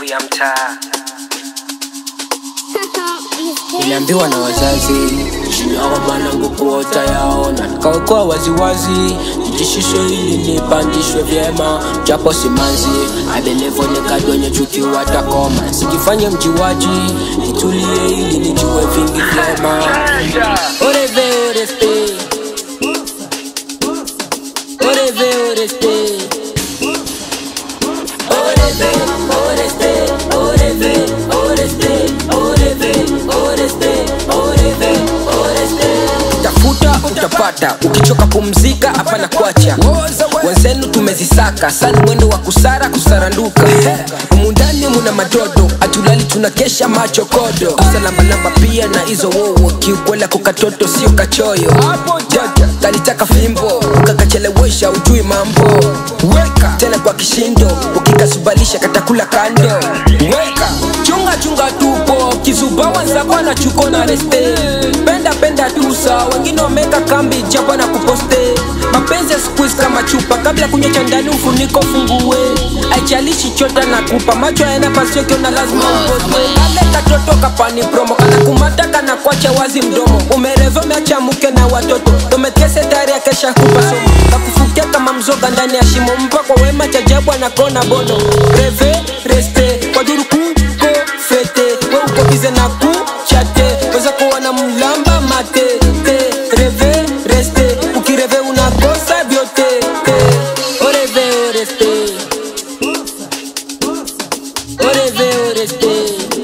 maarufu ya mtaa. Niliambiwa na wazazi hawa mwanangu kuota yaona, nikaokoa waziwazi, nijishushe ili nipandishwe vyema, japo simanzi abelevo nikadonye chuki watakoma, sikifanye mjiwaji, nitulie ili nijue vingi vyema. Oreve oreste, oreve oreste, oreve oreste, oreve oreste, oreve oreste, oreve oreste. Tafuta utapata, ukichoka pumzika, hapana kuacha. Wenzenu tumezisaka sana, mwendo wa kusara kusaranduka. Humu ndani muna madodo, atulali tunakesha macho kodo. Usalambalamba pia na hizo wowo, kiukwela kukatoto sio kachoyo. Jaja kalitaka fimbo, ukakachelewesha ujui mambo. Weka tena kwa kishindo, ukikasubalisha katakula kando. Weka chunga chunga tupo, kizuba wenzako na chuko na reste. Penda penda tusa, wengine wameka kambi japo na kuposte. Mapenzi ya squeeze kama chupa, kabla kunywa cha ndani ufuniko fungue. Haijalishi chota na kupa, macho yana pasio kiona lazima upotwe. Kale katoto kapani promo, kana kumata kana kwacha wazi mdomo. Umereve umeacha mke na watoto, umekese tayari akesha kupa somo. Kakufukia kama mzoga ndani ya shimo, mpa kwa wema cha jabu anakona bono. Reve reste, kwa duru kuko fete, we uko bize na kuchate, weza kuwa na mlamba mate. Te, reve reste, ukireve unakosa vyote. Te, oreve oreste. Oreve oreste.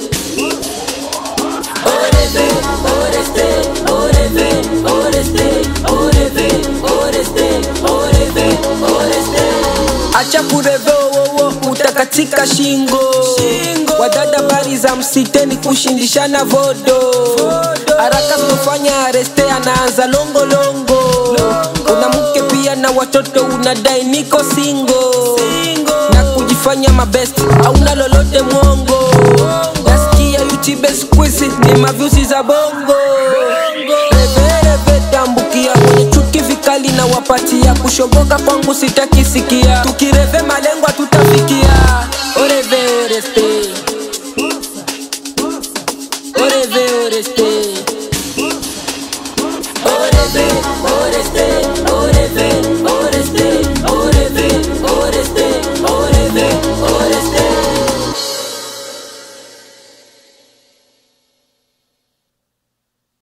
Oreve oreste, oreve oreste, oreve oreste, oreve oreste. Acha kureve wowo utakatika shingo, wadada bari za msiteni kushindishana vodo, haraka kufanya areste anaanza longolongo, una mke pia na watoto unadai niko singo, na kujifanya mabest hauna lolote mwongo, nasikia YouTube squeeze ni mavyusi za bongo, revereve tambukia kwenye chuki vikali na wapatia kushoboka kwangu sitaki sikia tukireve malengwa